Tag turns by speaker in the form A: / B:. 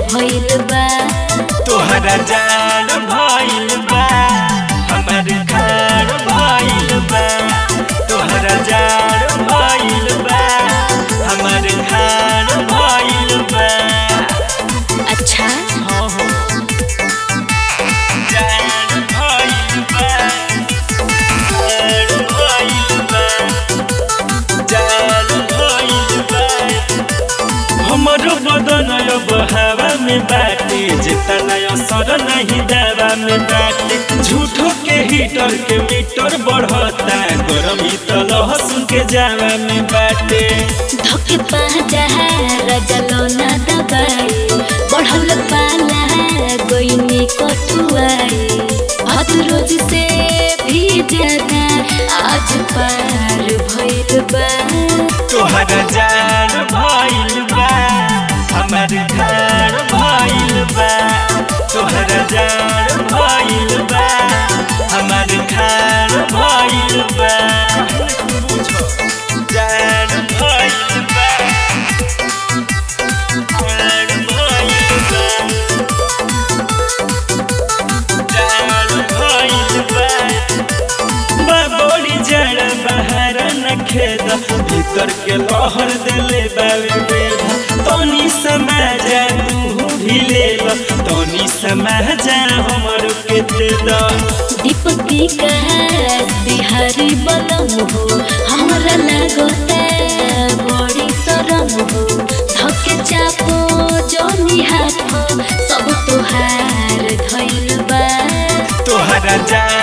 A: भइल बा
B: तोहरा जान भइल बा हमर घर भइल बा तोहरा जान भइल बा हमर घर भइल बा
A: अच्छा
B: हो हो जान भइल बा जान भइल बा जान भइल बा हमरो बदन अब हवा में बाटे जितना असर नहीं दवा में बाटे झूठो के हीटर के मीटर बढ़ता गरमी तो लहसुन के जावा में बाटे
A: धोके पाजा रजलो ना दबाई बढ़ल पाला गोइनी कठुआई हत रोज से भी ज्यादा आज पार भइल बा
B: तोहरा जान भइल बा हमर घर भइल बा तोहरा जान भइल बा हमर घर भइल बा जान भइल बा जान भइल बा जान भइल बा बाबोली जड़ बाहर न खेद भीतर के लहर देले बावे बेद तनी समाजा तू भी ले लो तनी समाजा हमर के दे दो
A: दीपकी कहा बिहारी बलम हो हमरा लागता बड़ी शरम हो धके चापो जोनी हाथ सब तोहार धइल बा
B: तोहरा जान